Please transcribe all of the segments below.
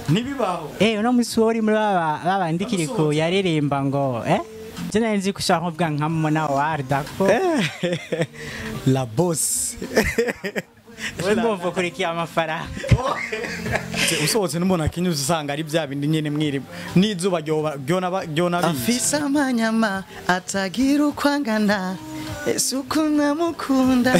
ntibibaho Eh uno musi wori muri baba babandikiri ku yaririmba ngo eh Je nari nzi ko ushaka kuvuga nka Mona Warda ko la boss we ndumva ukurikiye amafaranga usohotse n'umuntu akinyuze usanga ari bya bindi nyene mwiri n'izuba ryoba- ryona ryona bizi afise amanyama atagira uko angana ese uko namukunda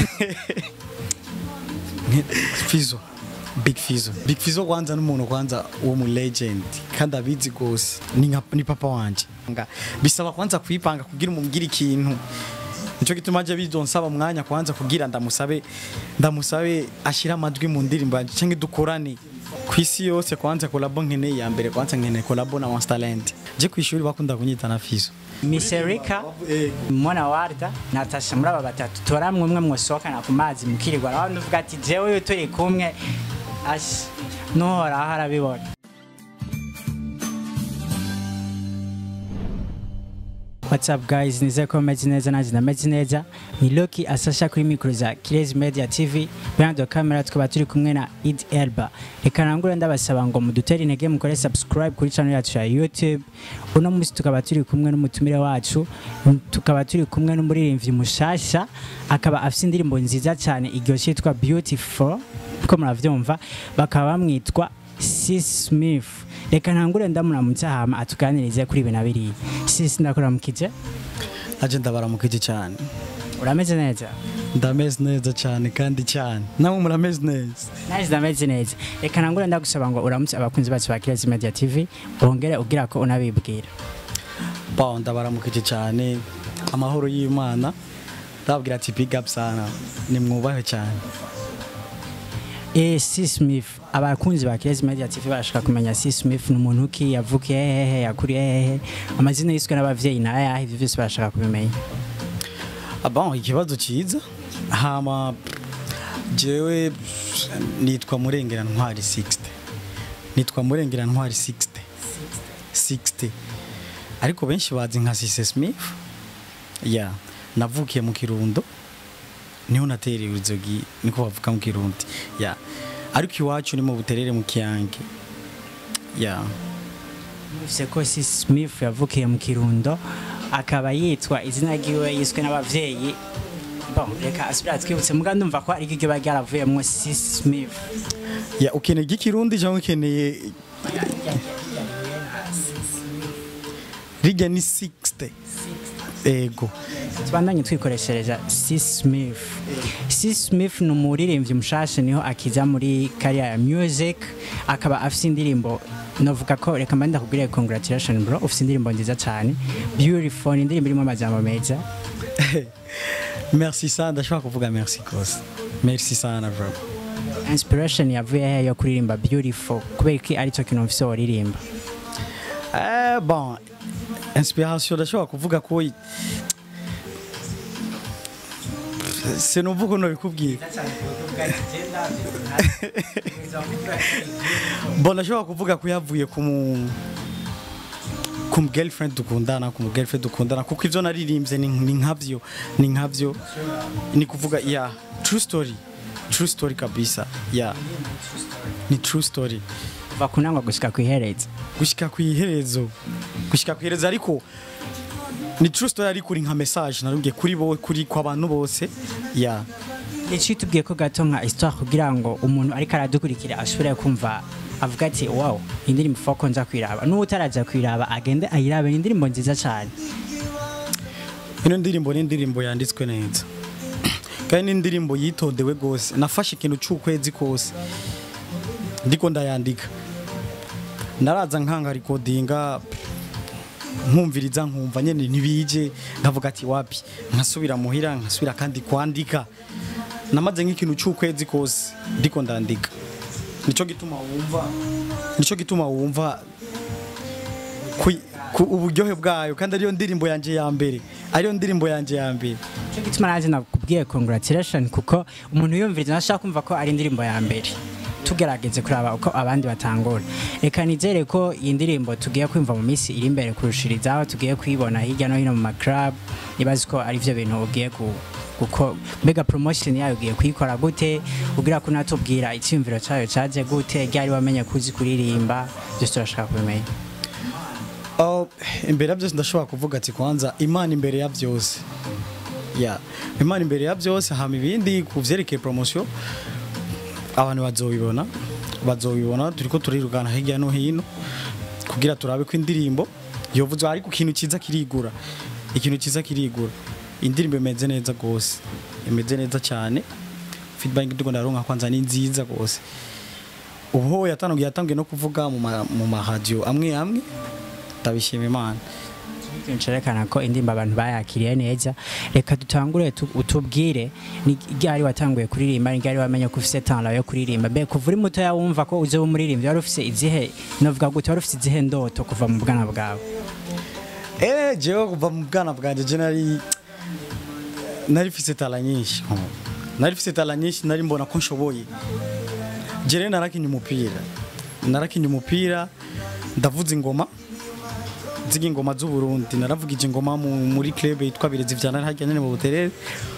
Fizo Big Fizo Big Fizo kwanza n'umuntu kwanza wo mu legend kandi abizi gose ni nka ni papa wanje Nga, bisaba kwanza kwipanga kugira umubwire ikintu Nico gituma je bizonsaba umwanya kwanza kugira ndamusabe ndamusabe ashira amadwi mu ndirimbo yanje canke dukorane kwisi yose kwanza kolabo nkeneye ya mbere kwanza nkeneye kolabo na Monster Talent je kwishuri bakunda kunyita na Fizo Miss Erika Mona Warda Natasha muri aba batatu toramwe umwe mwosohokana ku mazi mukirirwa aho ndavuga ati jewe uyu turi kumwe ashi nuhoraho arabibona What's up guys, nizeye ko meze neza nanjye ndameze neza ni Loki asasha kuri mikoro za Kirezi Media TV behind the camera tukaba turi kumwe na Id Elba reka nangure ndabasaba ngo mudutere intege mukore subscribe kuri channel yacu ya YouTube uno munsi tukaba turi kumwe n'umutumire wacu tukaba turi kumwe n'umuririmbyi mushasha akaba afite indirimbo nziza cyane iryoshye yitwa Beautiful uko muravyumva bakaba bamwitwa Sis Smith reka ntangure ndamuramutse hama atuganirize kuri ibi na biriya Sis ndakuramukije aje ndabaramukije cyane urameze neza ndameze neza cyane kandi cyane namwe murameze neza naje ndameze neza reka ntangure ndagusaba ngo uramutse abakunzi bacu ba Kirezi Media TV wongere ugira ko unabibwira Bon, ndabaramukije cyane amahoro y'Imana ndababwira ati big up sana ni mwubahe cyane Eh, C Smith abakunzi ba Kirezi Media TV barashaka kumenya C Smith ni umuntu ki yavukiye hehe yakuriye hehe amazina yiswe n'abavyeyi na ayahe ivyo byose barashaka kubimenya Ah, bon ikibazo cyiza hama jewe nitwa murengera ntwari 60 nitwa murengera ntwari 60 60 ariko benshi bazi nka Cisse Smith ya navukiye mu Kirundo niho natereye uruzogi niko bavuga mu Kirundi ya ariko iwacu ni mu buterere mu Kiyange ya Mufise ko C Smith yavukiye mu Kirundo akaba yitwa izina ryiwe yiswe n'abavyeyi bon reka asubira twibutse muga ndumva ko ari ryo bari yaravuyemwo C Smith ya ukeneye ikirundi cyangwa ukeneye rijya ni 60 ego tubandanye twikoreshereza C Smith C Smith ni umuririmbyi mushasha niho akiza muri career ya music akaba afite indirimbo novuga ko reka mba ndakubwire congratulation bro ufite indirimbo nziza cyane beautiful ni indirimbo irimo amajambo meza merci sana ndashobora kuvuga merci kose merci sana bro inspiration yavuye hehe yo kuririmba beautiful kubera ko aricyo kintu mfise waririmba eh bon inspiration ndashobora kuvuga ko sinuvuga uno bikubwira bon ndashobora kuvuga ko yavuye ku mu ku mu girlfriend dukundana ku mu girlfriend dukundana kuko ivyo naririmbye ni ni nkavyo ni nkavyo ni kuvuga ya true story true story kabisa ya ni true story kuva ku ntango gushika ku iherezo gushika ku iherezo gushika ku iherezo ariko ni true story ariko uri nka message narubwiye kuri bo kuri kwa bantu bose ya Ici tubwiye ko gato nka histoire kugira ngo umuntu ariko aradukurikira ashobore kumva avuga ati wow indirimbo foko nza kwiraba n'uwo utaraza kwiraba agende ayirabe ni indirimbo nziza cyane ino ndirimbo ni indirimbo yanditswe neza kandi ni indirimbo yitondewe gose nafashe ikintu cy'ukwezi kose ndiko ndayandika naraza nkanga recordinga nkumviriza nkumva nyene ntibije nkavuga ati wapi nkasubira muhira nkasubira kandi kwandika namaze nk'ikintu cy'ukwezi kose ndiko ndandika nico gituma wumva nico gituma wumva ku- ku uburyohe bwayo kandi ariyo ndirimbo yanje ya mbere ariyo ndirimbo yanje ya mbere cyo gituma nanjye nakubwiye congratulation kuko umuntu yumviriza ntashaka kumva ko ari indirimbo ya mbere tugerageze kuraba uko abandi batangura reka nizere ko iyi ndirimbo tugiye kwumva mu minsi iri imbere kurushirizaho tugiye kuyibona hirya no hino mu maclub nibazi ko ari byo bintu ugiye ku kuko mbega promotion yayo ugiye kuyikora gute ugira ko natubwira icyumviro cyayo cyaje gute ryari wamenye kuzi kuririmba byose turashaka kubimenya Oh, imbere ya byose ndashobora kuvuga ati kwanza imana imbere ya byose ya imana imbere ya byose hama ibindi ku vyerekeye promotion abantu bazobibona bazobibona turiko turirugana hirya no hino kugira turabe ko indirimbo yovuzwe ariko ikintu cyiza kirigura ikintu cyiza kirigura indirimbo imeze neza gose imeze neza cyane feedback ndiko ndaronka kwanza ni nziza gose ubu yatangiye yatangiye no kuvuga mu ma- mu mahadiyo amwe amwe ndabishima imana ikintu cerekana ko indirimbo abantu bayakiriye neza reka dutangure tu- utubwire ni ryari watanguye kuririmba ni ryari wamenye ko ufise talent yo kuririmba mbe kuva uri mutoya wumva ko uzoba umuririmbyi wari ufise izihe novuga gute wari ufise izihe ndoto kuva mu bwana bwawe Eh, jewe kuva mu bwana bwanjye je nari nari mfise tala nyinshi nari mfise tala nyinshi nari mbona ko nshoboye je rero narakinye umupira narakinye umupira ndavuza ingoma ziga ingoma z'u Burundi naravugije ingoma mu, muri club yitwa Birezi vyana harya nyene mu Buterere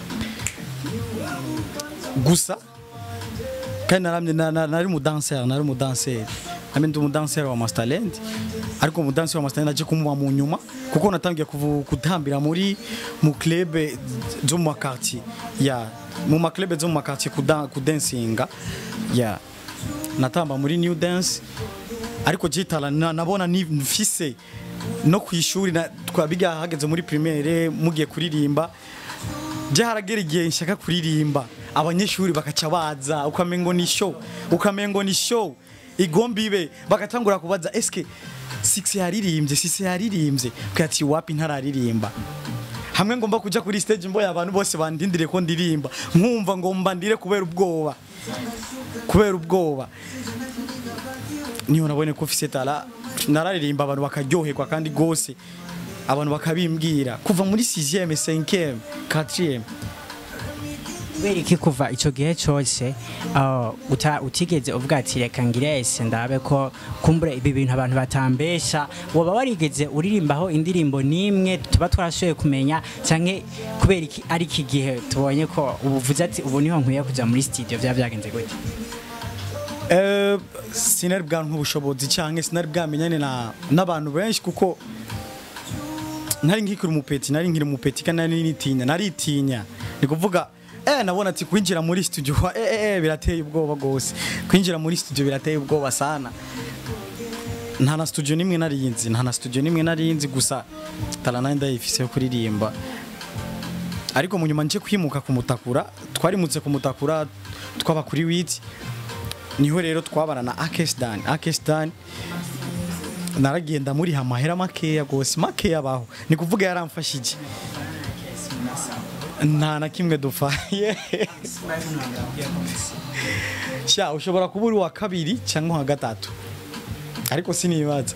gusa kandi naramye na- na- nari umudanseri nari umudanseri nami ndi umudanseri wa Masterland ariko umudanseri wa Masterland aje kumuba mu nyuma kuko natangiye kuvu- gutambira muri mu club zo mu makartier ya mu maklub zo mu makartier kuda- kudansinga ya natamba muri new dance ariko jitala na- nabona ni mfise no ku ishuri na- twabiga hageze muri primaire mugiye kuririmba je haragera igihe nshaka kuririmba abanyeshuri bakaca baza ukamengo ni show ukamengo ni show igomba ibe bagatangura kubaza eske six yaririmbye six yaririmbye kati wapi ntararirimba hamwe ngomba kuja kuri stage mboya abantu bose bandindire ko ndirimba nkumva ngomba ndire kubera ubwoba kubera ubwoba niyo nabone ko ufise tala nararirimba abantu bakaryoherwa kandi gose abantu bakabimbwira kuva muri 6e 5e 4e kubera iki kuva icyo gihe cyose ah, uta- utigeze uvuga ati reka ngire ese ndabe ko kumbure ibi bintu abantu batambesha waba warigeze uririmbaho indirimbo n'imwe tuba twarashoboye kumenya cyangwa kubera iki ari iki gihe tubonye ko ubu uvuze ati ubu niho nkwiye kujya muri studio byaba byagenze gute Eh, sinari bwanka ubushobozi cyangwa sinari bwamenyane na n'abantu benshi kuko nari nkikiri umupeti nari nkiri umupeti kandi nari nitinya naritinya ni kuvuga eh nabona ati kwinjira muri studio eh eh, eh birateye ubwoba gose kwinjira muri studio birateye ubwoba sana nta na studio nimwe narinzi nta na studio nimwe narinzi gusa talana ndayifise yo kuririmba ariko mu nyuma nje kwimuka kumutakura twarimutse kumutakura twaba kuri witi niho rero twabana na Akesdan Akesdan naragenda muri amahera makeya gose makeya baho ni kuvuga yaramfashije nta na kimwe dufaye sha ushobora kuba uri wa kabiri cyangwa wa gatatu ariko sinibaza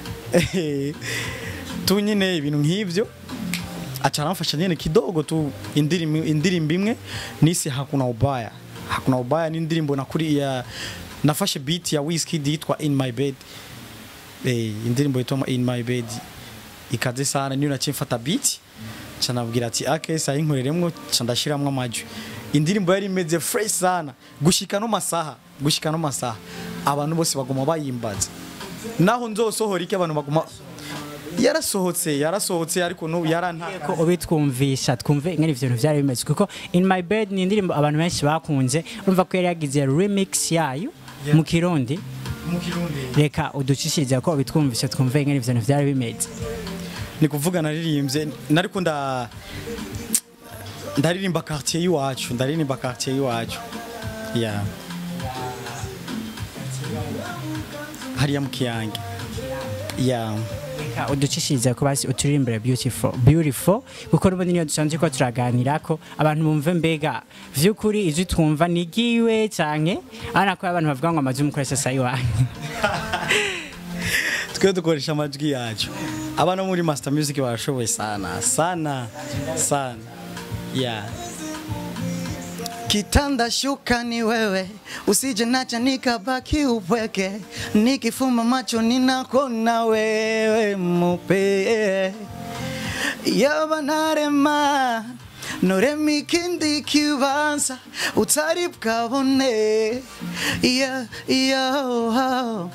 tu nyine ibintu nk'ibyo aca aramfasha nyine kidogo tu indirimbo indirimbo imwe nise hakuna ubaya hakuna ubaya ni indirimbo nakuri ya nafashe beat ya Wizkid yitwa in my bed eh indirimbo yitwa in my bed ikaze sana niyo naciye mfata beat ca nabwira ati ake sa inkoreremwo ca ndashiramwo amajwi indirimbo yari imeze fresh sana gushika no masaha gushika no masaha abantu bose baguma bayimbaza naho nzosohora iki abantu baguma yarasohotse yarasohotse ariko n'ubu yarantaka ko ubitwumvisha twumve ingene ivyo bintu vyari bimeze kuko in my bed ni indirimbo abantu benshi bakunze urumva ko yari yagize remix yayo mu kirundi mu kirundi reka uducishirize ko ubitwumvisha twumve ingene ivyo bintu vyari bimeze ni kuvuga naririmbye nariko nda ndaririmba quartier y'iwacu ndaririmba quartier y'iwacu ya hariya mu kiyange ya reka uducishirize ko basi uturirimbire beautiful beautiful kuko n'ubundi niyo dusanzwe ko turaganira ko abantu bumve mbega vy'ukuri ijwi twumva ni giwe canke abana ko abantu bavuga ngo amazi umukoresha sayi wanyu twe dukoresha amajwi yacu abana bo muri master music barashoboye sana sana sana ya kitanda shuka ni wewe, usije nacha nikabaki upweke, nikifumba macho ninakona wewe mupe yaba narema norema ikindi kibanza utari bwabone yeah, yeah.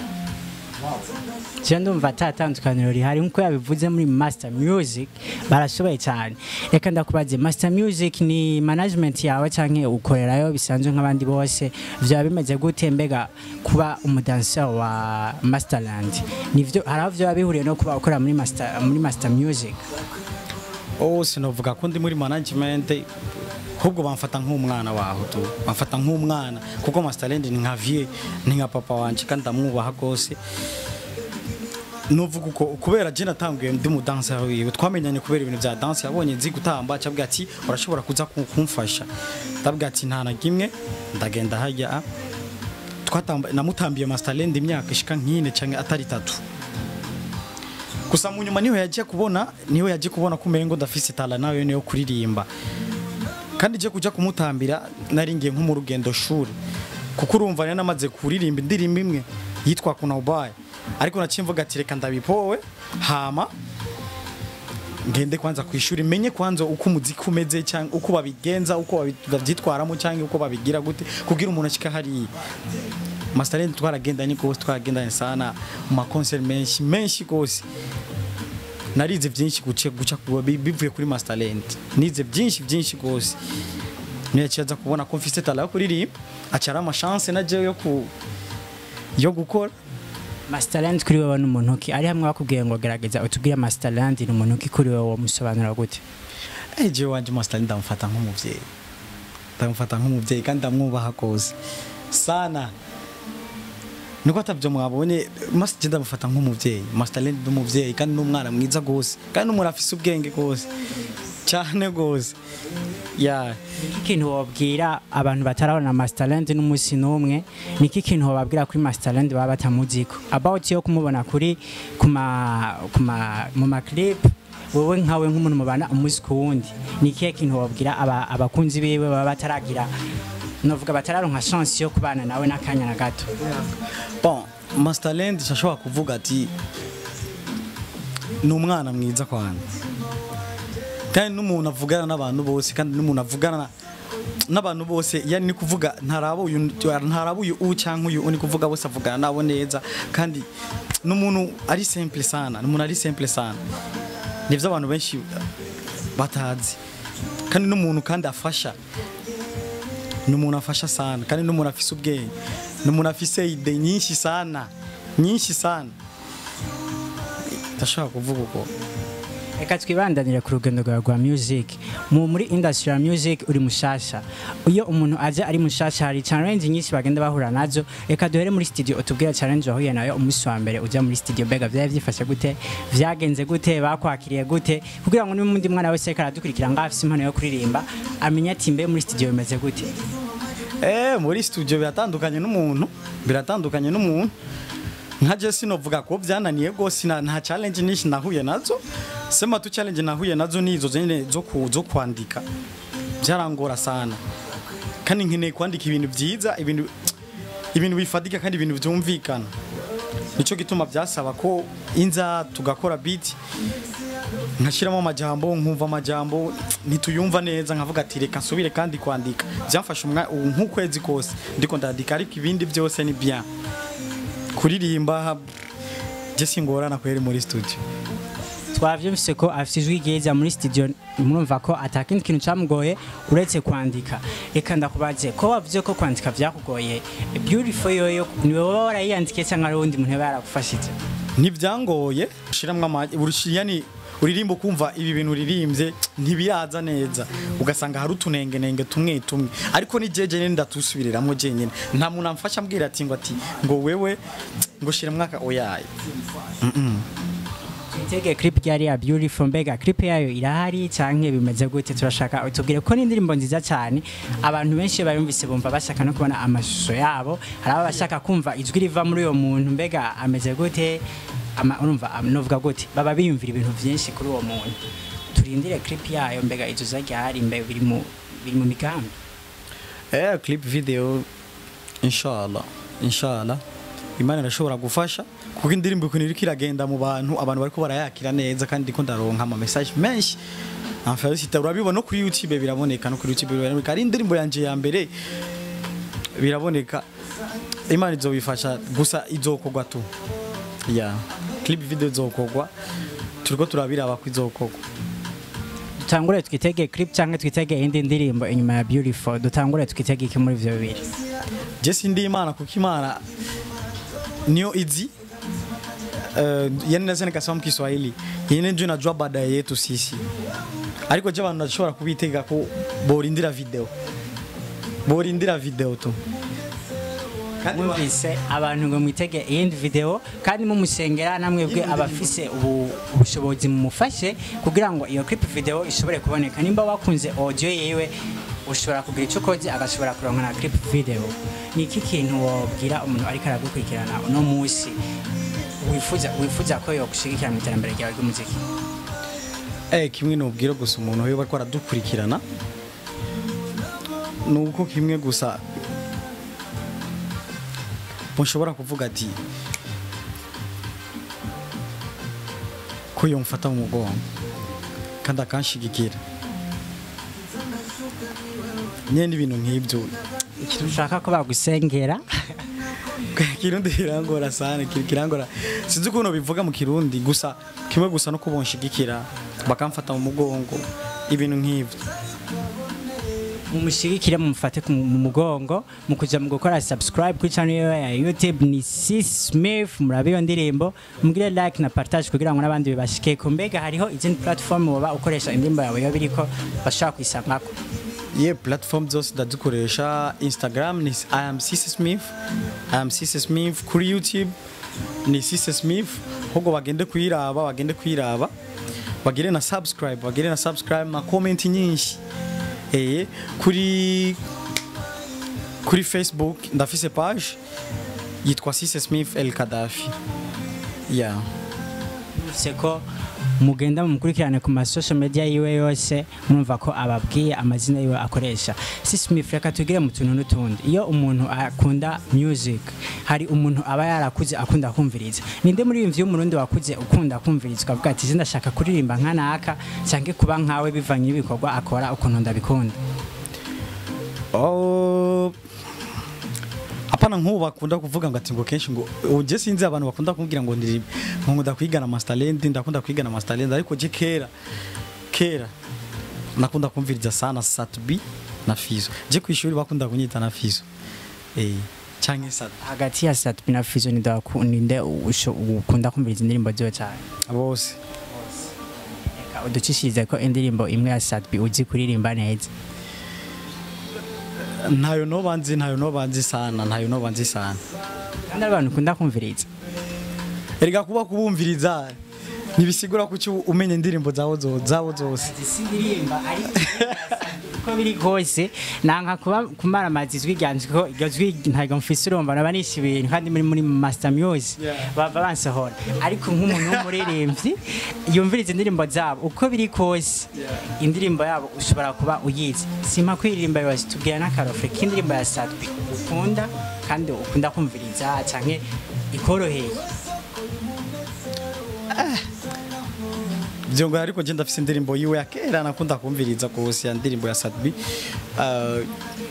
je ndumva ata tandukaniro rihari nkuko yabivuze muri master music barashoboye cyane reka ndakubaze master music ni management yawe canke ukorerayo bisanzwe nk'abandi bose vyaba bimeze gute mbega kuba umudanser wa masterland nivyo hari aho vyoba bihuriye no kuba ukora muri master, muri master music oh sinovuga ko ndi muri management ahubwo bamfata nk'umwana waho tu bamfata nk'umwana kuko masterland ni nka vie ni nka papa wanje kandi ndamwubaha rwose nuvuga uko kubera je natanguye ndi mu danse wiwe twamenyanye kubera ibintu bya danse yabonye nzi gutamba acabwa ati urashobora kuza ku- kumfasha ndabwira ati nta na kimwe ndagenda hajya twatamba namutambiye masterland imyaka ishika nk'ine canke atari tatu gusa mu nyuma niho yagiye kubona niho yagiye kubona ko umengo ndafise tala nawe niyo kuririmba kandi je kuja kumutambira nari ngiye nko mu rugendo shuri kuko urumva nari namaze kuririmba indirimbo imwe yitwa kuna ubaye ariko naciye mvuga ati reka ndabipowe hama ngende kwanza ku ishuri menye kwanza uko umuziki umeze cyangwa uko babigenza uko babi- bavyitwaramo cyangwa uko babigira gute kugira umuntu ashika hariya Masterland twaragendanye rwose twaragendanye sana mu makonseri menshi menshi rwose narize byinshi guca guca ku- bi- bivuye kuri Masterland nize byinshi byinshi rwose niyakiza kubona ko mfise tala yo kuririmba acara amashance na jewe yo ku yo gukora masterland kuri wewe n'umuntu ki ari hamwe bakubwiye ngo gerageza utubwire masterland ni umuntu ki kuri wewe wamusobanura gute Eh, jewe wanje Masterland ndamufata nk'umuvyeyi ndamufata nk'umuvyeyi kandi ndamwubaha rwose sana niko atavyo mwabonye Master ndamufata nk'umuvyeyi Masterland ni umuvyeyi kandi n'umwana mwiza rwose kandi n'umuntu afise ubwenge rwose cyane rwose ya Niki kintu wabwira abantu batarabona Masterland n'umunsi n'umwe niki kintu wababwira kuri Masterland baba batamuziko about yo kumubona kuri kuma kuma mu ma clip wowe nkawe nk'umuntu mubana umunsi ku wundi niki kintu wabwira aba, abakunzi biwe baba bataragira novuga batararonka chance yo kubana nawe n'akanya na gato bon Masterland ashobora kuvuga ati ni umwana mwiza kwanjye kandi n'umuntu avugana n'abantu bose kandi n'umuntu avugana na- n'abantu bose yani ni kuvuga ntaraba uyu ntaraba uyu u cyangwa uyu ni kuvuga bose avugana nabo neza kandi n'umuntu ari simple sana n'umuntu ari simple sana nivyo abantu benshi batazi kandi n'umuntu kandi afasha ni umuntu afasha sana kandi ni umuntu afise ubwenge ni umuntu afise ide nyinshi sana nyinshi sana ndashobora kuvuga uko reka twibandanire ku rugendo rwawe rwa music mu muri industry ya music uri mushasha iyo umuntu aje ari mushasha hari challenge nyinshi bagenda bahura nazo reka duhere muri studio utubwire challenge wahuye nayo umunsi wa mbere ujya muri studio mbega byari byifashe gute vyagenze gute bakwakiriye gute kugira ngo n'undi mwana wese ariko aradukurikira ngo afise impano yo kuririmba amenye ati mbe muri studio bimeze gute Eh, muri studio biratandukanye n'umuntu biratandukanye n'umuntu nka je sinovuga ko byananiye rwose na- nta challenge nyinshi nahuye nazo sema tu challenge nahuye nazo nizo zene zo ku zo kwandika byarangora sana kandi nkeneye kwandika ibintu byiza ibintu ibintu bifadika kandi ibintu byumvikana nico gituma byasaba ko inza tugakora beat nkashiramo amajambo nkumva amajambo ntituyumva neza nkavuga ati reka nsubire kandi kwandika byamfashe umwa- ubu nk'ukwezi kose ndiko ndandika ariko ibindi byose ni bien kuririmba je singorana kweri muri studio twavyumvise ko afite ijwi ryiza muri studio murumva ko atakindi kintu camugoye uretse kwandika reka ndakubaze ko wavuze ko kwandika vyakugoye beautiful yoyo ni wowe warayiyandikiye cyangwa ari uwundi muntu yaba yaragufashije ntibyangoye ushiramwo amaji yani uririmba ukumva ibi bintu uririmbye ntibiraza neza ugasanga hari utunengenenge tumwe tumwe ariko ni jeje nyene ndatusubiriramwo jenyine nta muntu amfasha ambwira ati ngo ati ngo wewe ngo shira mwaka oyaye Itege clip yari ya beautiful mbega clip yayo irahari canke bimeze gute turashaka utubwire ko n'indirimbo nziza cyane abantu benshi bayumvise bumva bashaka no kubona amashusho yabo hari aba bashaka kumva ijwi riva muri uyo muntu mbega ameze gute ama urumva am- novuga gute baba biyumvira ibintu byinshi kuri uwo muntu turindire clip yayo mbega izo zaryahari mbe biri mu biri mu migambi eh clip video inshallah inshallah imana irashobora gufasha kuko indirimbo ukuntu iriko iragenda mu bantu abantu bariko barayakira neza kandi ndiko ndaronka ama message menshi Felicita urabibona no kuri YouTube biraboneka no kuri YouTube biraboneka ari indirimbo yanje ya mbere biraboneka imana izobifasha gusa izokorwa tu ya clip video izokorwa turiko turabiraba ko izokorwa dutangure twitege clip cyangwa twitege indi ndirimbo inyuma ya beautiful dutangure twitege iki muri ivyo bibiri je sindi imana kuko imana niyo izi uh, yani naweza nikasema mkiswahili yene ndio najua baadaye yetu sisi ariko je abantu nashobora kubitega ko borindira video borindira video tu kandi ba- mwumvise abantu ngo mwitege iyindi video kandi mumusengera namwe bwe abafise ubu- ubushobozi mumufashe kugira ngo iyo clip video ishobore kuboneka nimba wakunze audio yewe ushobora kugira icyo ukoze agashobora kuronka na clip video ni iki kintu wabwira umuntu ariko aragukurikirana uno munsi wifuza wifuza ko yogushigikira mu iterambere ryawe ry'umuziki eh kimwe nubwira gusa umuntu we bariko aradukurikirana nuko kimwe gusa mushobora kuvuga ati ko yomfata mu mugongo kandi akanshigikira nyene ibintu nk'ibyo ushaka ko bagusengera kirundi kirangora sana kir- kirangora sinzi ukuntu bivuga mu kirundi gusa kimwe gusa no kubonshigikira bakamfata mu mugongo ibintu nk'ibyo mumushigikire mumufate ku- mu mugongo mu kuja mu gukora subscribe kuri channel yiwe ya YouTube ni C Smith murabe iyo ndirimbo mugire like na partage kugira ngo n'abandi bibashike ku mbega hariho izindi platform woba ukoresha indirimbo yawe yo biriko bashaka kwisangako ye platform zose ndazikoresha instagram ni i am Cisse smith i am Cisse smith kuri youtube ni Cisse smith ahubwo bagende kuyiraba bagende kuyiraba bagire na subscribe bagire na subscribe na comment nyinshi eh kuri kuri facebook ndafise page yitwa Cisse smith el kadafi yeah bivuze ko mugenda mumukurikirane ku masocial media yiwe yose mwumva ko ababwiye amazina yiwe akoresha C Smith reka tugire mu tuntu n'utundi iyo umuntu akunda music hari umuntu aba yarakuze akunda kumviriza ninde muri iyo y'umurundi wakuze ukunda kumviriza ukavuga ati ndashaka kuririmba nka naka cyangwa kuba nkawe bivanye n'ibikorwa akora ukuntu ndabikunda Oh, hapana nk'ubu bakunda kuvuga ngo ati ngo kenshi ngo uje sinzi abantu bakunda kumbwira ngo ndi ngo nkunda kwigana masterland ndakunda kwigana masterland ariko je kera kera nakunda kumviriza sana Satbi na Fizo je ku ishuri bakunda kunyita na Fizo eh canke Sat hagati ya Satbi na Fizo ninde waku- ninde usho- ukunda kumviriza indirimbo ziwe cyane bose Reka uducishirize ko indirimbo imwe ya Satbi uzi kuririmba neza ntayo no banzi ntayo no banzi sana ntayo no banzi sana kandi ari abantu ukunda kumviriza erega kuba kubumviriza ntibisigura ko uci umenya indirimbo zawo zo- zawo zose sindirimba ariko uko biri kose nanka kuba kumara amazizwi ryanje ko iryo jwi ntabwo mfise urumva naba nishe ibintu kandi muri muri master music Yeah. bava bansohora ariko nk'umuntu w'umuririmbyi yumviriza indirimbo zabo uko biri kose indirimbo yabo ushobora kuba uyizi simpa kwiririmba yose tubwira n'akarofre k'indirimbo ya Sadbi ukunda kandi ukunda kumviriza canke ikoroheye byo ngo ariko je ndafise indirimbo yiwe ya kera nakunda kumviriza kose ya ndirimbo ya Sadbi uh,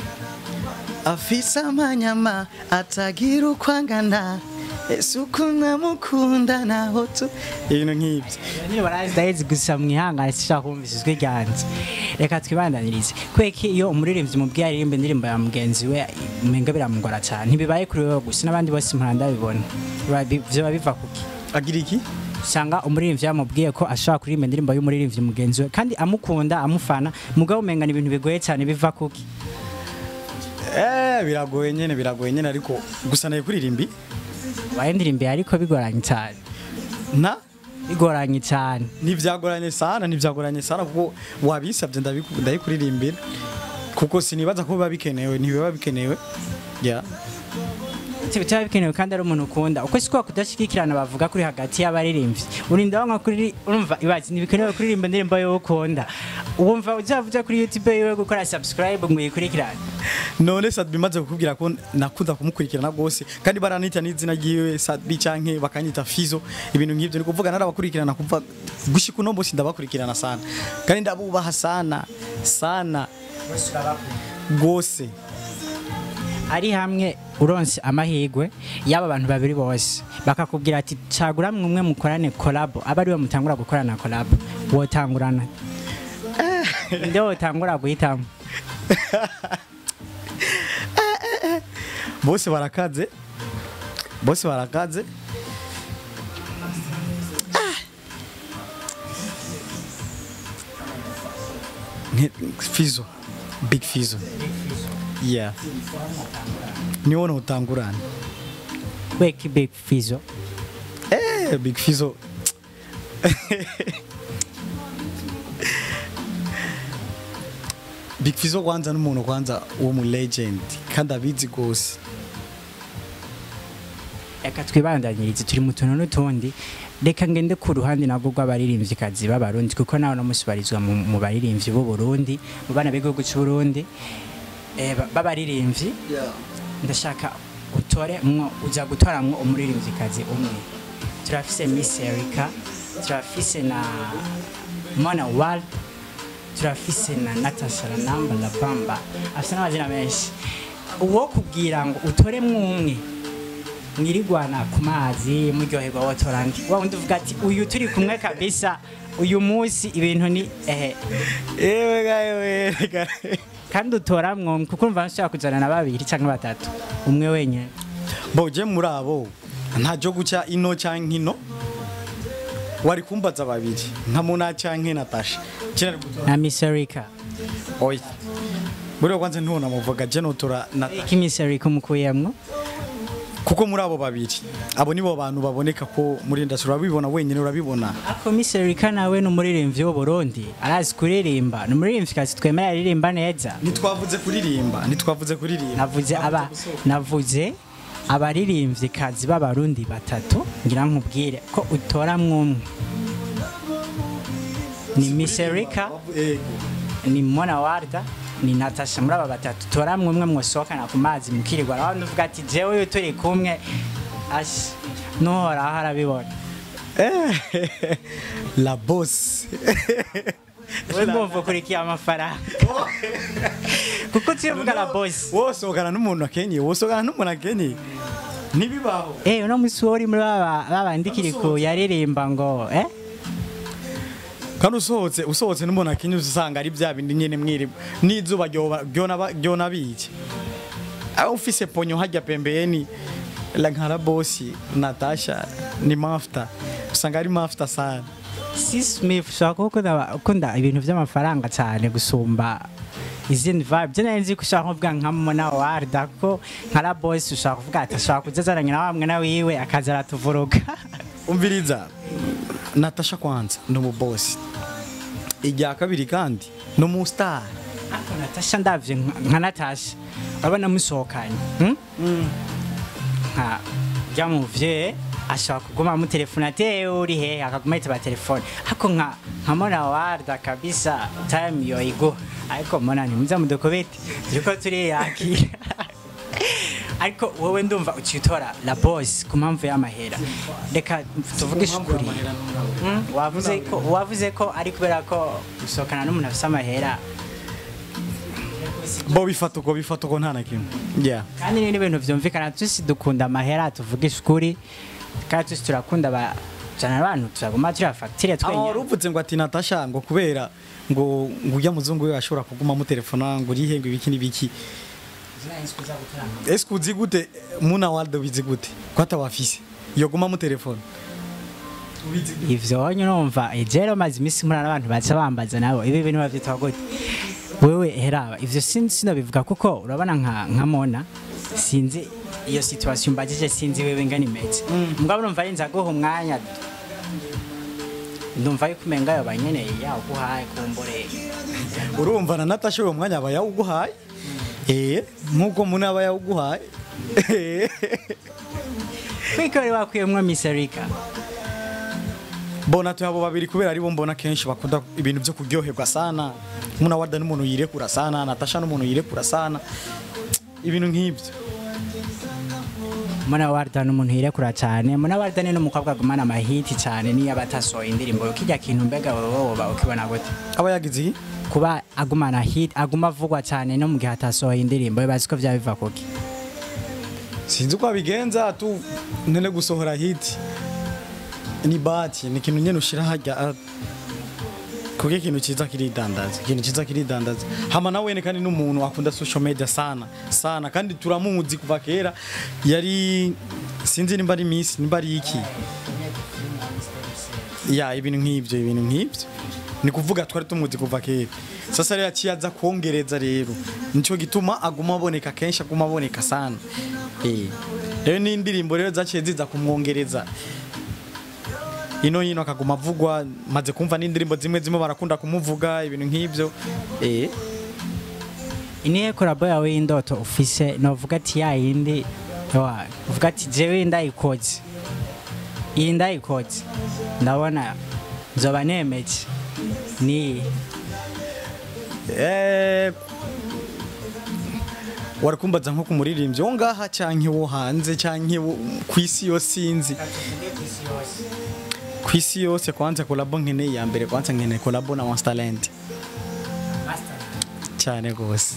afise amanyama atagira uko angana ese uko namukunda naho tu ibintu nk'ibyo Nyine barazi gusa mwihangane sishaka kumvise ijwi ryanje reka twibandanirize kweki iyo umuririmbyi mubwiye aririmba indirimbo ya mugenzi we umenga biramugora cyane ntibibaye kuri wewe gusa n'abandi bose mpanda bibona vyoba biva kuki agira iki usanga umuririmbyi yamubwiye ko ashobora kuririmba indirimbo y'umuririmbyi mugenzi we kandi amukunda amufana mugabo umenga ni ibintu bigoye cyane biva kuki eh biragoye nyene biragoye nyene ariko gusa naye kuririmbi wayendirimbiye ariko bigoranye cyane na bigoranye cyane ntivyagoranye sana ntivyagoranye sana kuko wabisabye ndabiku- ndayikuririmbira kuko sinibaza ko biba bikenewe ntibiba bikenewe yeah. gute bitaba bikenewe kandi ari umuntu ukunda uko siko kudashigikirana bavuga kuri hagati y'abaririmbyi urinda wanga kuri urumva ibazi ntibikenewe kuririmba indirimbo yo ukunda wumva uzavuze kuri youtube yiwe gukora subscribe ngo uyikurikirane none Sadbi maze kukubwira ko nakunda kumukurikirana rwose kandi baranita n'izina ryiwe Sadbi canke bakanyita Fizo ibintu nk'ivyo ni kuvuga narabakurikirana kuva gushika uno munsi ndabakurikirana sana kandi ndabubaha sana sana rwose ari hamwe uronse amahirwe y'aba bantu babiri bose bakakubwira ati cagura umwe mukorane collab aba ariwe mutangura gukorana collab wotangurana nde wotangura guhitamo bose barakaze bose barakaze Nke- Fizo Big Fizo yeah niwo notangurana weki big fizo Eh, Big Fizo. Big Fizo kwanza n'umuntu kwanza wo mu legend kandi abizi gose. reka twibandanyirize turi mu tuntu n'utundi reka ngende ku ruhande nabwo rw'abaririmvyikazi b'abarundi kuko nawe namusibarizwa mu mu baririmbyi b'u Burundi mu bana b'igihugu cy'u Burundi eh, ba- b'abaririmbyi ndashaka utore mwo uza gutoramwo umuririmvyikazi umwe turafise Miss Erika turafise na Mona Ward turafise na Natasha Ranamba La Bamba afise n'amazina menshi uwo kubwira ngo utoremwo umwe mwirigwana ku mazi muryoherwa wotorandi wa wundi uvuga ati uyu turi kumwe kabisa uyu munsi ibintu ni ehe Ewe gawe reka. kandi utoramwo kuko urumva nshobora kuzana na babiri cyangwa batatu umwe wenyine Bo je muri abo ntajo guca ino canke ino. Wari kumbaza babiri nka Mona canke Natasha. Kera na Miss Erika oya. Buriya kwanza ntubona muvuga je notora Natasha. iki Miss Erika umukuyemwo kuko muri abo babiri abo nibo bantu baboneka ko muri industry urabibona wenyine urabibona ako Miss Erika nawe ni umuririmbyi w'u Burundi arazi kuririmba ni umuririmvyikazi twemera aririmba neza ntitwavuze kuririmba ntitwavuze kuririmba navuze aba navuze abaririmvyikazi b'abarundi batatu ngira nkubwire ko utoramwo umwe ni Miss Erika Ego. ni Mona Warda ni Natasha muri aba batatu toramwe umwe mwosohokana ku mazi mukirirwa aho uvuga ati jewe uyu turi kumwe ashi nuhoraho arabibona Eh, la boss we mwumva ukurikiye amafaranga kuko tuyovuga la boss wosohokana n'umuntu akenye wosohokana n'umuntu akenye ntibibaho eh uno musi wo uri muri baba babandikiri ku yaririmba ngo eh kandi usohotse usohotse n'umuntu akenye usanga ari bya bindi nyene mwiri n'izuba ryoba- ryona- ryona biki aho ufise ponyo hajya pembeni la nkara bosi Natasha ni mafuta usanga ari mafuta sana si Smith ushobora kuba ukunda- ukunda ibintu by'amafaranga cyane gusumba izindi vibe byo nari nzi ko ushobora kuvuga nka Mona Warda ko nka la boss ushobora kuvuga ati ashobora kuzazaranya na wamwe na wiwe akaza aratuvuruga umviriza Natasha kwanza ni umubosi irya kabiri kandi ni umustar Ariko Natasha ndavye nka- nka Natasha urabona musohokanye hmm? nka byamuvye ashobora kuguma mu telefone ate uri he akaguma yitaba telefone ariko nka nka Mona Warda kabisa time yo igo ariko Mona ntimuza mudukubite turiko turiyakira ariko wowe ndumva ucitora la boss ku mpamvu y'amahera reka tuvugishe ukuri Hmm? wavuze ko wavuze ko ari kubera ko gusohokana n'umuntu afise amahera bo bifata uko bifata uko nta na kimwe yeah. kandi ni ibintu byumvikana tusi dukunda amahera tuvugisha ukuri kandi tusi turakunda abajana abantu turaguma turiya fagitire aho twenya wari uvuze ngo ati Natasha ngo kubera ngo ngo ujya muzungu we ashobora kuguma mutelefona ngo urihe ngo ibiki n'ibiki ese uzi gute muna waldo bizi gute ko atawafise yoguma mutelefona ivyo nyine urumva ejero maze iminsi mpura n'abantu baca bambaza nabo ibi bintu bavyitwa gute wewe heraba ivyo sinzi sinabivuga kuko urabona nka nka mona sinzi iyo situation mbajije sinzi wewe ngana imeze mugabo urumva ari nzaguha umwanya ndumva yuko umenga yo banyeneye yaguhaye kumbure urumva na Natasha uwo mwanya aba yawuguhaye eh nkuko muna aba yawuguhaye kwikore wakuyemwo Miss Erika mbona tuyabo babiri kubera aribo mbona kenshi bakunda ibintu byo kuryoherwa sana muna wada n'umuntu yirekura sana natasha n'umuntu yirekura sana ibintu nk'ibyo Muna Warda n'umuntu yirekura cyane Muna Warda ni n'umukobwa agumana amahiti cyane niyo abatasohoye indirimbo kirya kintu mbega wowe woba ukibona gute aba yagize iki kuba agumana hit aguma avugwa cyane no mu gihe atasohoye indirimbo bibazi ko byaba biva kuki sinzi uko abigenza tu nene gusohora hiti ni bati ni ikintu nyene ushira hajya ah, kuko ikintu ciza kiridandaza ikintu ciza kiridandaza hama nawe wene kandi n'umuntu akunda social media sana sana kandi turamuzi kuva kera yari sinzi nimba ari miss nimba ari iki ya ibintu nk'ibyo ibintu nk'ibyo ni kuvuga twari tumuzi kuva kera sasa rero yaciye aza kongereza rero nicyo gituma aguma aboneka kenshi aguma aboneka sana Eh. rero n'indirimbo rero zaciye ziza kumwongereza ino hino akaguma avugwa maze kumva n'indirimbo zimwe zimwe barakunda kumuvuga ibintu nk'ibyo eh iniye korabo yawe y'indoto ufise novuga ati ya yindi wa uvuga ati jewe ndayikoze iyi ndayikoze ndabona nzoba nemeje ni Eh, wari kumbaza nko ku muririmbyi wo ngaha canke wo hanze canke wo ku isi yose sinzi ku isi yose kwanza kolabo nkeneye ya mbere kwanza nkeneye kolabo na Master Talent cyane rwose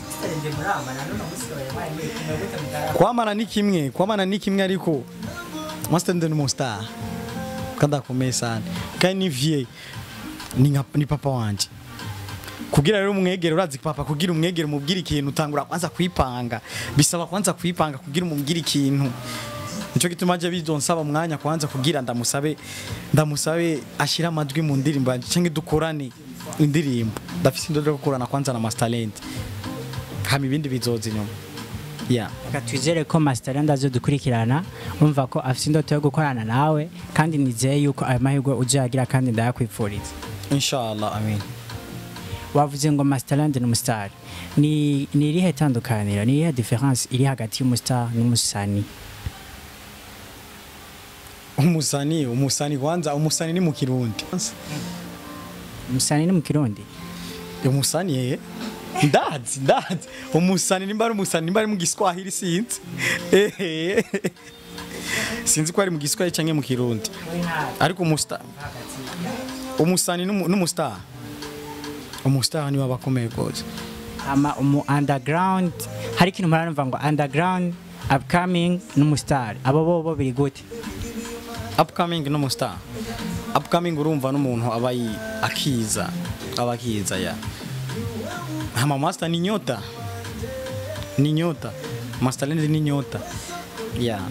kwamana ni kimwe kwamana ni kimwe ariko Master Talent ni umustar kandi akomeye sana kandi ni vie ni nka ni papa wanje kugira rero umwegere urazi papa kugira umwegere umubwire ikintu utangura kwanza kwipanga bisaba kwanza kwipanga kugira umubwire ikintu nico gituma aje bizonsaba umwanya kwanza kugira ndamusabe ndamusabe ashira amajwi mu ndirimbo yanje canke dukorane indirimbo ndafise indodo yo gukorana kwanza na Master Talent hama ibindi bizoza inyuma yeah. reka twizere ko Masterland azodukurikirana umva ko afite indoto yo gukorana nawe kandi nizeye yuko ayo mahirwe uzayagira kandi ndayakwifuriza inshallah amin wavuze ngo Masterland ni umustar ni ni irihe tandukaniro ni irihe difference iri hagati y'umustar n'umusani umusani umusani kwanza umusani ni mu kirundi umusani ni mu kirundi umusani yeye ndazi ndazi umusani nimba ari umusani nimba ari mu giswahili sinzi Ehe. sinzi ko ari mu giswahili canke mu kirundi ariko umusta umusani n'umu- n'umustar umustar niwe aba akomeye rwose ama umu underground hari ikintu murarumva ngo underground upcoming n'umustar abo bo bo biri gute upcoming n'umustar upcoming urumva n'umuntu aba yi- akiza aba akiza ya hama master ni nyota ni nyota master Talent ni nyota ya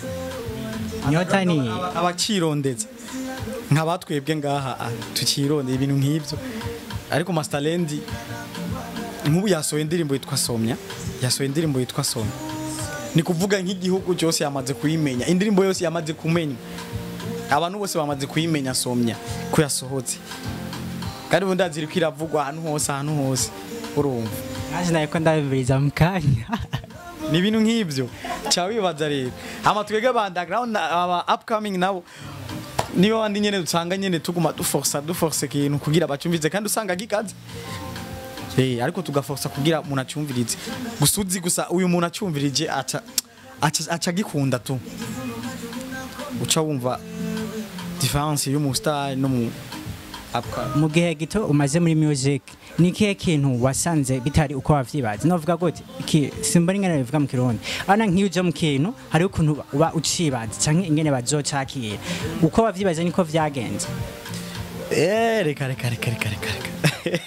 nyota ni abacirondeza nk'abatwebwe ngaha ah, tucironde ibintu nk'ibyo ariko Master Talent nk'ubu yasohoye indirimbo yitwa Somya yasohoye indirimbo yitwa Somya ni kuvuga nk'igihugu cyose yamaze kuyimenya indirimbo yose yamaze kumenya abantu bose bamaze kuyimenya Somya ko yasohotse kandi ubundi aziri kwiravugwa ahantu hose ahantu hose urumva naje nayo ko ndabibiriza mu kanya ni ibintu nk'ibyo cya wibaza rero hama twebwe aba underground na- aba upcoming nabo niba bandi nyene usanga nyene tuguma duforsa duforsa ikintu kugira bacyumvize kandi usanga gikaze Eh, ariko tugaforsa kugira umuntu acyumvirize gusa uzi gusa uyu muntu acyumvirije aca aca- aca agikunda tu uca wumva difference y'umustar no mu upcoming mu gihe gito umaze muri music ni ikihe kintu wasanze bitari uko wavyibaza novuga gute iki simba ingene bivuga mu kirundi ana nk'iyo uje mu kintu hariho ukuntu uba ucibaza canke ingene bazocakira uko wavyibaza niko vyagenze Eh, reka reka reka reka reka reka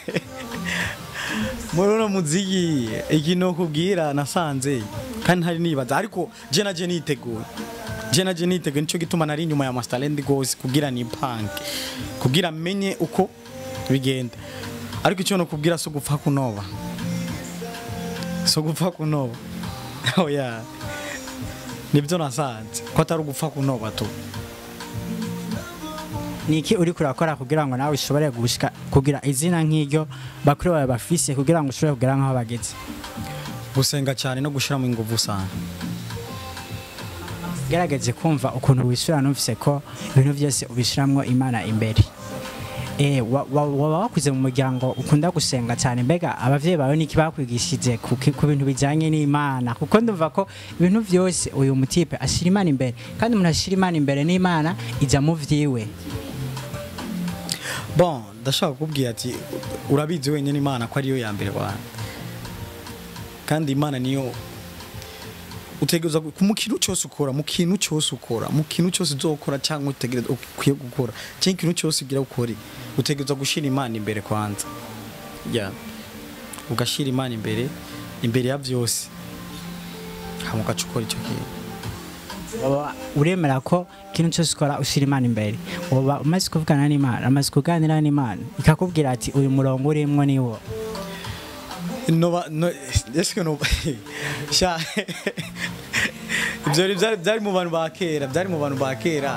muri uno muziki ikintu kubwira nasanze kandi ntari nibaza ariko je naje niteguye je naje niteguye nico gituma nari inyuma ya Master Talent gose kugira ni punk kugira menye uko bigenda ariko icyo no kubwira so gupfa kunoba so gupfa kunoba oya nibyo nasanze ko atari ugupfa kunoba tu ni iki uri kurakora kugira ngo nawe ushobore gushika kugira izina nk'iryo bakuru bawe bafise kugira ngo ushobore kugera nk'aho bageze gusenga cyane no gushyiramo ingufu sana gerageze kumva ukuntu wishyura numvise ko ibintu byose ubishyiramo imana imbere Eh, wa- wa- waba wakuze mu muryango ukunda gusenga cyane mbega abavyeyi bawe niki bakwigishije ku ki- ku bintu bijyanye n'imana kuko ndumva ko ibintu byose uyu mutipe ashyira imana imbere kandi umuntu ashyira imana imbere n'imana ijya mu vyiwe bon ndashaka kukubwira ati urabizi wenyine imana ko ariyo ya mbere wanjye kandi imana niyo utegereza gu- mu kintu cyose ukora mu kintu cyose ukora mu kintu cyose uzokora cyangwa utegereza ukwiye gukora cyangwa ikintu cyose ugira ukore utegereza gushyira imana imbere kwanza ya ugashyira imana imbere imbere ya byose hama ugaca ukora icyo kintu Waba uremera ko ikintu cyose ukora ushyira imana imbere uba umaze kuvugana n'imana amaze kuganira n'imana ikakubwira ati uyu murongo urimwo ni wo Nova no eske no sha ibyo rero byari byari mu bantu ba kera byari mu bantu ba kera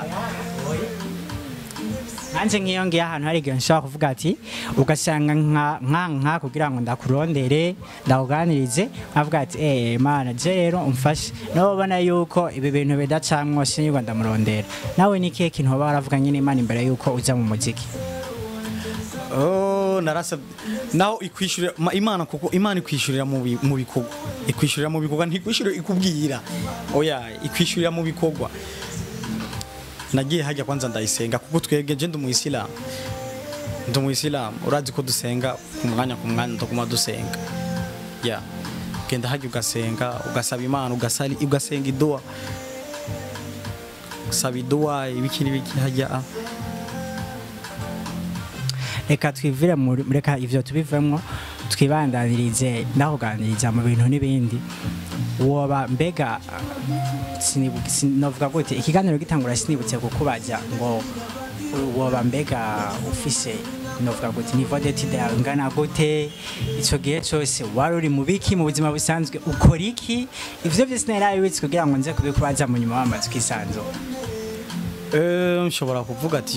nanjye nk'iyo ngiye ahantu hari igihe nshobora kuvuga ati ugasanga nka nka nka kugira ngo ndakurondere ndakuganirize avuga ati eee mana je rero umfashe nawe ubona yuko ibi bintu bidacamwo sinirwa ndamurondera nawe ni ikihe kintu waba waravuganye n'imana imbere yuko uza mu muziki oh narasa naho ikwishyurira ma- imana kuko imana ikwishyurira mu bi- mu bikorwa ikwishyurira mu bikorwa ntikwishyurira ikubwira oya ikwishyurira mu bikorwa nagiye hajya kwanza ndayisenga kuko twebwe je ndi umuyisilamu ndi umuyisilamu urazi ko dusenga ku mwanya ku mwanya ndaguma dusenga ya genda hajya ugasenga ugasaba imana ugasali ugasenga iduwa usaba iduwa ibiki n'ibiki hajya ah. reka twivire muri reka ivyo tubivemo twibandanirize ndakuganiriza mu bintu n'ibindi woba mbega sinibu- sinovuga gute ikiganiro gitangura sinibutse kukubaza ngo woba mbega ufise novuga gute nivo detide yawe ingana gute ico gihe cose wari uri mu biki mu buzima busanzwe ukora iki ivyo vyose narabibitse kugira ngo nze kubikubaza mu nyuma wamaze ukisanzura Eh, nshobora kuvuga ati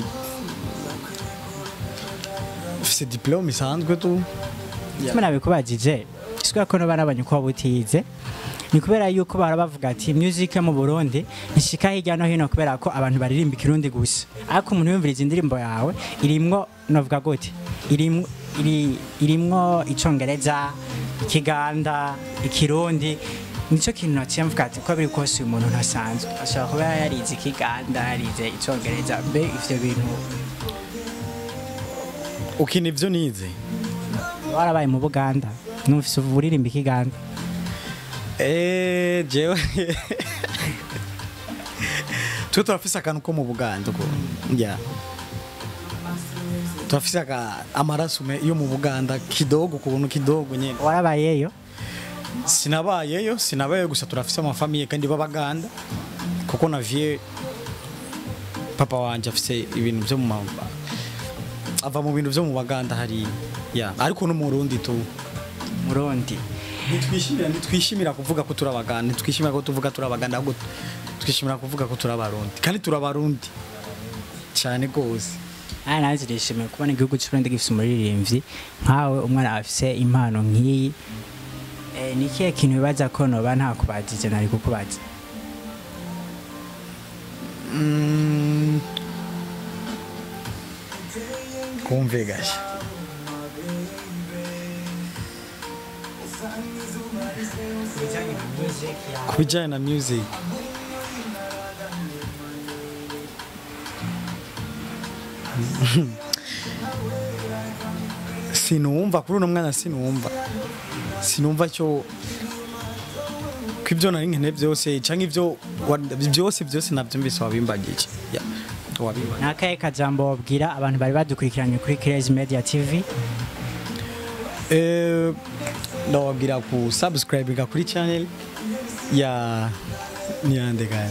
ufise diplome isanzwe tu Kimwe nabikubajije sikuya ko no barabanye ko wabutize ni kubera yuko bara bavuga ati music yo mu Burundi ishika hirya no hino kubera ko abantu baririmba ikirundi gusa ariko umuntu yumviriza indirimbo yawe irimwo novuga gute irimwo iri, irimwo icongereza ikiganda ikirundi nico kintu naciye mvuga ati ko biri kose uyu muntu ntasanzwe ashobora kuba yarize ikiganda yarize icongereza mbe ivyo bintu ukina ivyo nize warabaye mu Buganda numvise uririmba ikiganda Eh, jewe twe turafise akantu ko mu buganda uko ya turafise aka amaraso me- yo mu buganda kidogo ukuntu kidogo nyene warabayeyo sinabayeyo sinabayeyo gusa turafise amafamiye kandi b'abaganda kuko navye papa wanje afise ibintu vyo mu ma- ava mu bintu vyo mu baganda hari ya ariko no mu Burundi tu murundi nitwishimira nitwishimira kuvuga ko turi abaganda nitwishimira ko tuvuga turi abaganda ahubwo twishimira kuvuga ko turi abarundi kandi turi abarundi cyane rwose aya nanjye nishimiye kubona igihugu cy'uburundi gifite umuririmbyi nkawe umwana afise impano nk'iyi Eh, ni ikihe kintu bibaza ko noba nta kubajije nari kukubaza Mm. kumve gasha ku bijyanye na music sinumva kuri uno mwana sinumva sinumva cyo ko ibyo nari nkene byose cyangwa ibyo wa- byose byose nabyumvise wabimbagije Ya, wabimbagije ni akahe kajambo wabwira abantu bari badukurikiranye kuri Crazy Media TV Eh, ndababwira ku subscribinga kuri channel ya niyande gani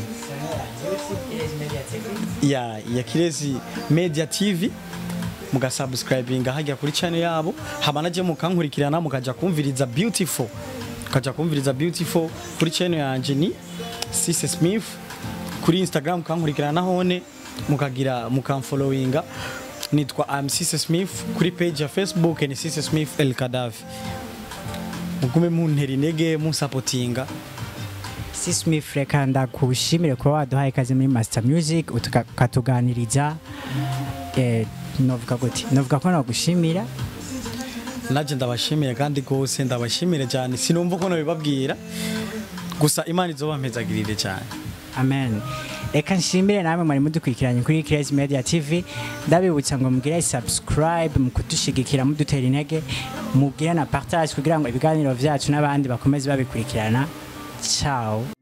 ya ya Kirezi Media TV mugasubscribinga hajya kuri channel yabo hama naje mukankurikirana mukaja kumviriza beautiful mukaja kumviriza beautiful kuri channel yanje ni Cisse Smith kuri Instagram mukankurikirana hone mukagira mukamfollowinga nitwa I'm Cisse Smith kuri page ya Facebook ni Cisse Smith El Kadafi mugume muntera intege munsapotinga C Smith reka ndakushimire kuba waduhaye ikaze muri Master Music utuka- ukatuganiriza eh, novuga gute novuga ko nagushimira naje ndabashimiye kandi rwose ndabashimire cyane sinumva uko nabibabwira gusa imana izobampezagirire cyane amen reka nshimire namwe mwari mudukurikiranye kuri Crazy Media TV ndabibutsa ngo mugire subscribe mu kudushigikira mudutera intege mugire na partage kugira ngo ibiganiro vyacu n'abandi bakomeze babikurikirana ciao